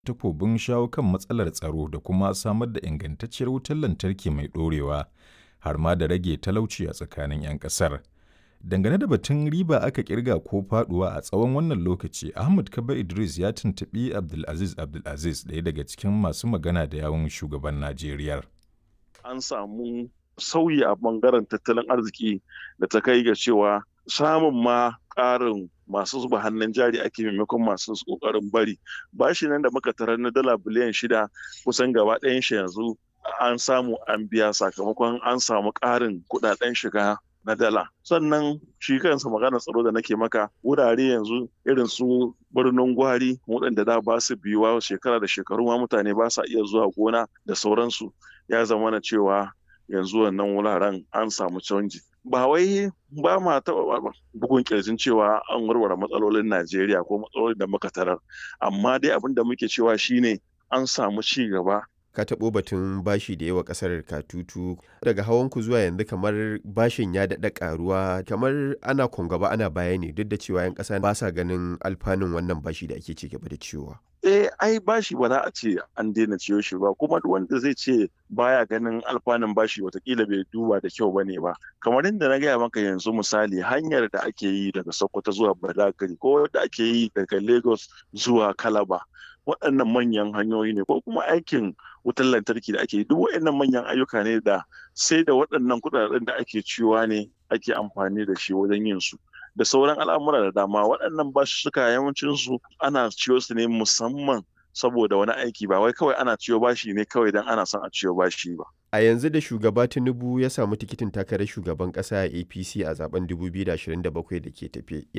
takobin shawo kan matsalar tsaro da kuma samar da ingantacciyar wutar lantarki mai ɗorewa har ma da rage talauci a tsakanin 'yan ƙasar. Dangane da batun riba aka kirga ko faduwa a tsawon wannan lokaci, Ahmad Kaba Idris ya tuntuɓi Abdulaziz Abdulaziz ɗaya daga cikin masu magana da yawun shugaban Najeriya. An samu sauyi a bangaren tattalin arziki da ta kai ga cewa samun ma ƙarin masu zuba hannun jari ake maimakon masu ƙoƙarin bari bashi nan da muka tarar na dala biliyan shida kusan gaba ɗayan shi yanzu an samu an biya sakamakon an samu ƙarin kuɗaɗen shiga na dala sannan shi kansa magana tsaro da nake maka wurare yanzu irin su birnin gwari waɗanda da ba su biyuwa shekara da shekaru ma mutane ba sa iya zuwa gona da sauransu ya zama na cewa yanzu wannan wuraren an samu canji ba wai ba ma taɓa bugun kirjin cewa an warware matsalolin najeriya ko matsalolin da muka tarar amma dai abin da muke cewa shine an samu ci gaba ka taɓo batun bashi da yawa ƙasar katutu daga hawanku zuwa yanzu kamar bashin ya daɗa ƙaruwa kamar ana gaba ana baya ne duk da cewa 'yan ƙasa ba sa ganin alfanun wannan bashi da ake ci gaba da ciwowa. eh ai bashi ba za a ce an daina ciyo shi ba kuma duk wanda zai ce baya ganin alfanun bashi watakila bai duba da kyau bane ba kamar yadda na gaya maka yanzu misali hanyar da ake yi daga sokoto zuwa badagry ko da ake yi daga lagos zuwa kalaba waɗannan manyan hanyoyi ne ko kuma aikin wutar lantarki da ake duk waɗannan manyan ayyuka ne da sai da waɗannan kuɗaɗen da ake ciwa ne ake amfani da shi wajen yin su da sauran al'amura da dama waɗannan basussuka yawancin su ana ciyo su ne musamman saboda wani aiki ba wai kawai ana ciyo bashi ne kawai don ana son a ciyo bashi ba a yanzu da shugaba tinubu ya samu tikitin takarar shugaban kasa a apc a zaben 2027 da ke tafe